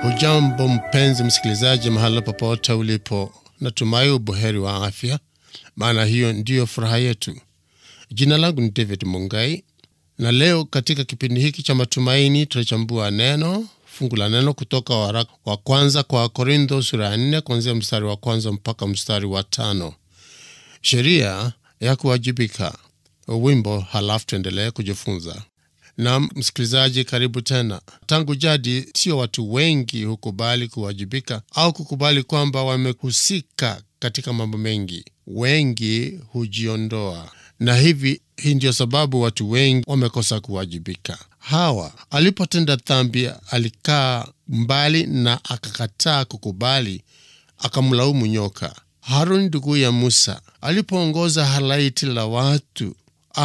Hujambo mpenzi msikilizaji, mahala popote ulipo, natumai ubuheri wa afya, maana hiyo ndiyo furaha yetu. Jina langu ni David Mungai, na leo katika kipindi hiki cha matumaini tutachambua neno fungu la neno kutoka waraka wa kwanza kwa Korintho sura ya nne kuanzia mstari wa kwanza mpaka mstari wa tano. Sheria ya kuwajibika, wimbo, halafu tuendelee kujifunza. Na msikilizaji, karibu tena. Tangu jadi, sio watu wengi hukubali kuwajibika au kukubali kwamba wamehusika katika mambo mengi. Wengi hujiondoa, na hivi hii ndio sababu watu wengi wamekosa kuwajibika. Hawa alipotenda dhambi, alikaa mbali na akakataa kukubali, akamlaumu nyoka. Haruni ndugu ya Musa alipoongoza halaiki la watu,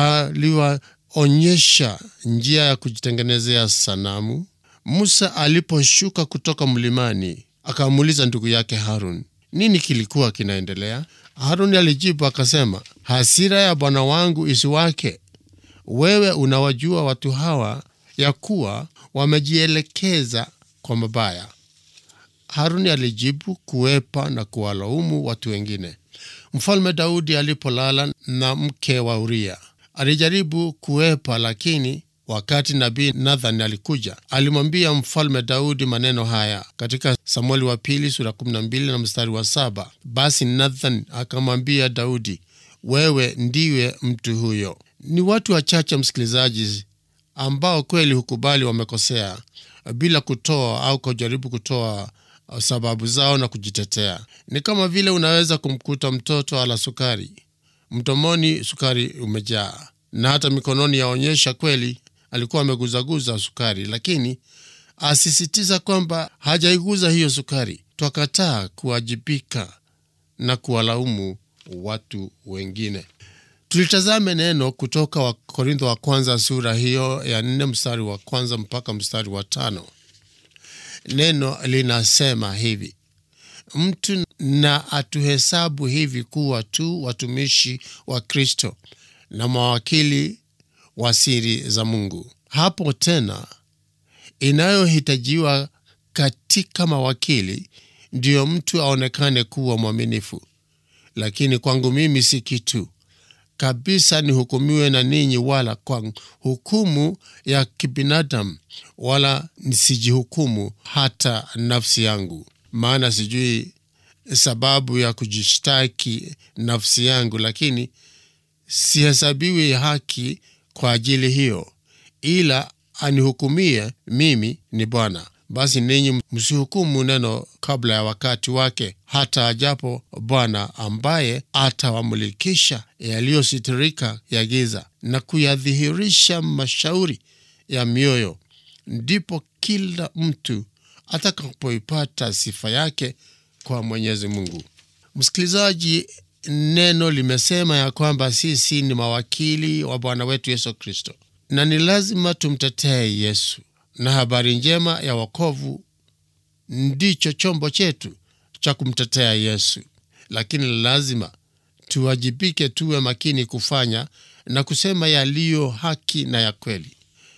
aliwaonyesha njia ya kujitengenezea sanamu. Musa aliposhuka kutoka mlimani, akamuuliza ndugu yake Harun, nini kilikuwa kinaendelea? Haruni alijibu akasema, hasira ya bwana wangu isiwake. Wewe unawajua watu hawa ya kuwa wamejielekeza kwa mabaya. Haruni alijibu kuwepa na kuwalaumu watu wengine. Mfalme Daudi alipolala na mke wa Uria alijaribu kuwepa, lakini wakati nabii Nathan alikuja, alimwambia mfalme Daudi maneno haya katika Samueli wa pili sura 12 na mstari wa saba. Basi Nathan akamwambia Daudi, wewe ndiwe mtu huyo. Ni watu wachache, msikilizaji, ambao kweli hukubali wamekosea bila kutoa au kujaribu kutoa sababu zao na kujitetea. Ni kama vile unaweza kumkuta mtoto ala sukari, mdomoni sukari umejaa, na hata mikononi yaonyesha kweli alikuwa ameguzaguza sukari, lakini asisitiza kwamba hajaiguza hiyo sukari. Twakataa kuwajibika na kuwalaumu watu wengine. Tulitazame neno kutoka Wakorintho wa kwanza sura hiyo ya nne mstari wa kwanza mpaka mstari wa tano. Neno linasema hivi: mtu na atuhesabu hivi kuwa tu watumishi wa Kristo na mawakili wa siri za Mungu. Hapo tena inayohitajiwa katika mawakili ndiyo mtu aonekane kuwa mwaminifu, lakini kwangu mimi si kitu kabisa nihukumiwe na ninyi, wala kwa hukumu ya kibinadamu, wala nisijihukumu hata nafsi yangu. Maana sijui sababu ya kujishtaki nafsi yangu, lakini sihesabiwi haki kwa ajili hiyo, ila anihukumie mimi ni Bwana. Basi ninyi msihukumu neno kabla ya wakati wake, hata ajapo Bwana ambaye atawamulikisha yaliyositirika ya giza na kuyadhihirisha mashauri ya mioyo, ndipo kila mtu atakapoipata sifa yake kwa Mwenyezi Mungu. Msikilizaji, neno limesema ya kwamba sisi ni mawakili wa Bwana wetu Yesu Kristo, na ni lazima tumtetee Yesu na habari njema ya wokovu ndicho chombo chetu cha kumtetea Yesu, lakini lazima tuwajibike, tuwe makini kufanya na kusema yaliyo haki na ya kweli.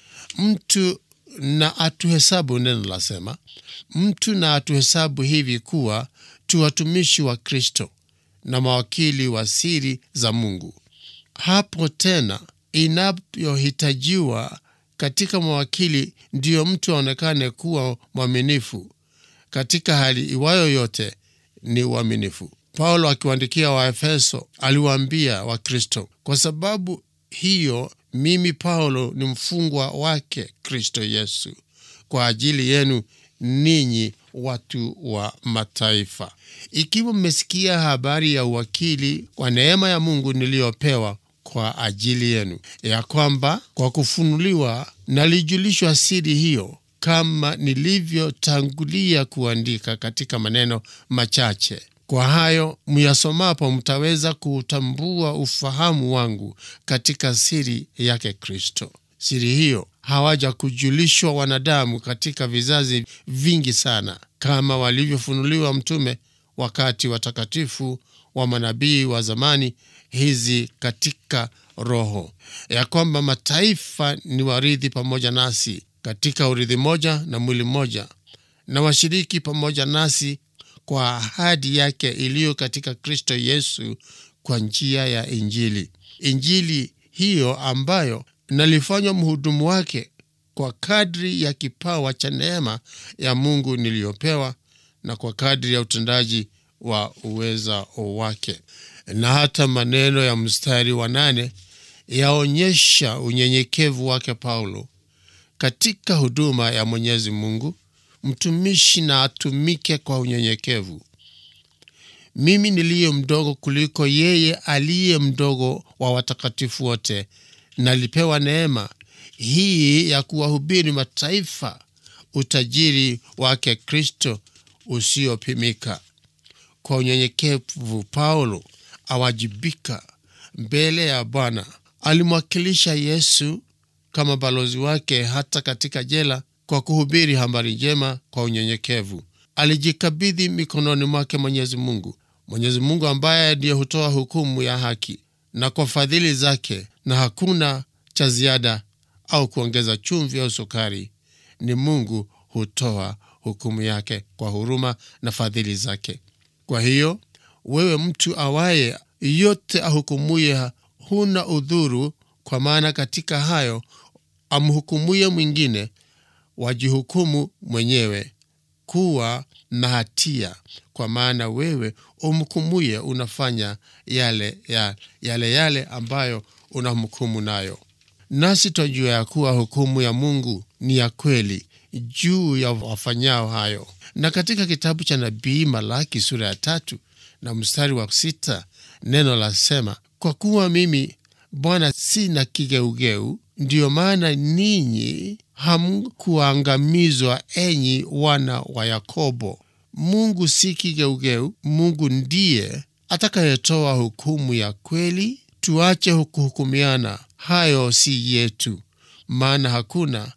Mtu na atuhesabu, neno lasema, mtu na atuhesabu hivi kuwa tu watumishi wa Kristo na mawakili wa siri za Mungu. Hapo tena inayohitajiwa katika mawakili ndiyo mtu aonekane kuwa mwaminifu katika hali iwayo yote ni uaminifu. Paulo akiwaandikia Waefeso aliwaambia Wakristo, kwa sababu hiyo mimi Paulo ni mfungwa wake Kristo Yesu kwa ajili yenu ninyi watu wa mataifa. Ikiwa mmesikia habari ya uwakili kwa neema ya Mungu niliyopewa kwa ajili yenu, ya kwamba kwa kufunuliwa nalijulishwa siri hiyo, kama nilivyotangulia kuandika katika maneno machache. Kwa hayo myasomapo, mtaweza kutambua ufahamu wangu katika siri yake Kristo. Siri hiyo hawaja kujulishwa wanadamu katika vizazi vingi sana, kama walivyofunuliwa mtume wakati watakatifu wa manabii wa zamani hizi katika Roho, ya kwamba mataifa ni warithi pamoja nasi katika urithi moja na mwili mmoja, na washiriki pamoja nasi kwa ahadi yake iliyo katika Kristo Yesu kwa njia ya Injili. Injili hiyo ambayo nalifanywa mhudumu wake kwa kadri ya kipawa cha neema ya Mungu niliyopewa na kwa kadri ya utendaji wa uweza wake. Na hata maneno ya mstari wa nane yaonyesha unyenyekevu wake Paulo katika huduma ya Mwenyezi Mungu. Mtumishi na atumike kwa unyenyekevu. Mimi niliye mdogo kuliko yeye aliye mdogo wa watakatifu wote, nalipewa neema hii ya kuwahubiri mataifa utajiri wake Kristo usiopimika. Kwa unyenyekevu, Paulo awajibika mbele ya Bwana. Alimwakilisha Yesu kama balozi wake hata katika jela kwa kuhubiri habari njema kwa unyenyekevu. Alijikabidhi mikononi mwake Mwenyezi Mungu, Mwenyezi Mungu ambaye ndiye hutoa hukumu ya haki, na kwa fadhili zake, na hakuna cha ziada au kuongeza chumvi au sukari. Ni Mungu hutoa hukumu yake kwa huruma na fadhili zake. Kwa hiyo wewe mtu awaye yote ahukumuye huna udhuru, kwa maana katika hayo amhukumuye mwingine wajihukumu mwenyewe kuwa na hatia, kwa maana wewe umhukumuye unafanya yale, ya, yale yale ambayo unamhukumu nayo. Nasi twajua ya kuwa hukumu ya Mungu ni ya kweli juu ya wafanyao hayo. Na katika kitabu cha nabii Malaki sura ya tatu na mstari wa sita neno lasema, kwa kuwa mimi Bwana sina kigeugeu, ndiyo maana ninyi hamkuangamizwa, enyi wana wa Yakobo. Mungu si kigeugeu. Mungu ndiye atakayetoa hukumu ya kweli. Tuache kuhukumiana, hayo si yetu, maana hakuna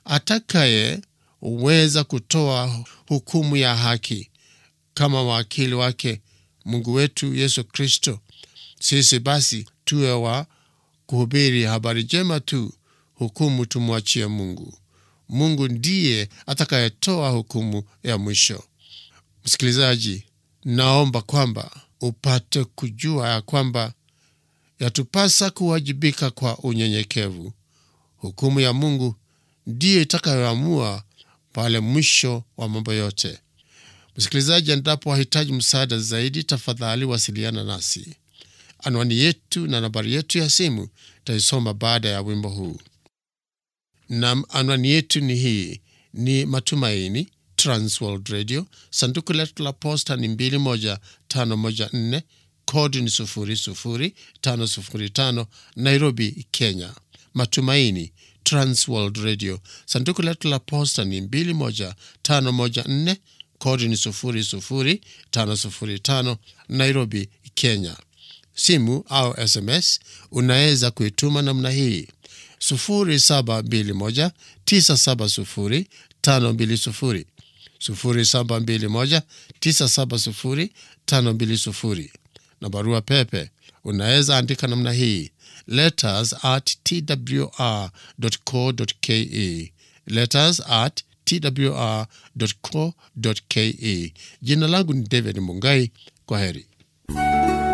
atakayeweza kutoa hukumu ya haki kama wakili wake Mungu wetu Yesu Kristo. Sisi basi tuwe wa kuhubiri habari njema tu, hukumu tumwachie Mungu. Mungu ndiye atakayetoa hukumu ya mwisho. Msikilizaji, naomba kwamba upate kujua ya kwamba yatupasa kuwajibika kwa unyenyekevu. Hukumu ya Mungu ndiyo itakayoamua pale mwisho wa mambo yote. Msikilizaji, endapo wahitaji msaada zaidi, tafadhali wasiliana nasi. Anwani yetu na nambari yetu ya simu taisoma baada ya wimbo huu. Na anwani yetu ni hii, ni Matumaini Transworld Radio, sanduku letu la posta ni 21514 kodi ni 00505 Nairobi, Kenya. Matumaini Transworld Radio, sanduku letu la posta ni 21514 kodi ni 00505 Nairobi, Kenya. Simu au SMS unaweza kuituma namna hii 0721970520 0721970520 na barua pepe unaweza andika namna hii letters at twr.co.ke letters at twr.co.ke. Jina langu ni David Mungai. Kwa heri.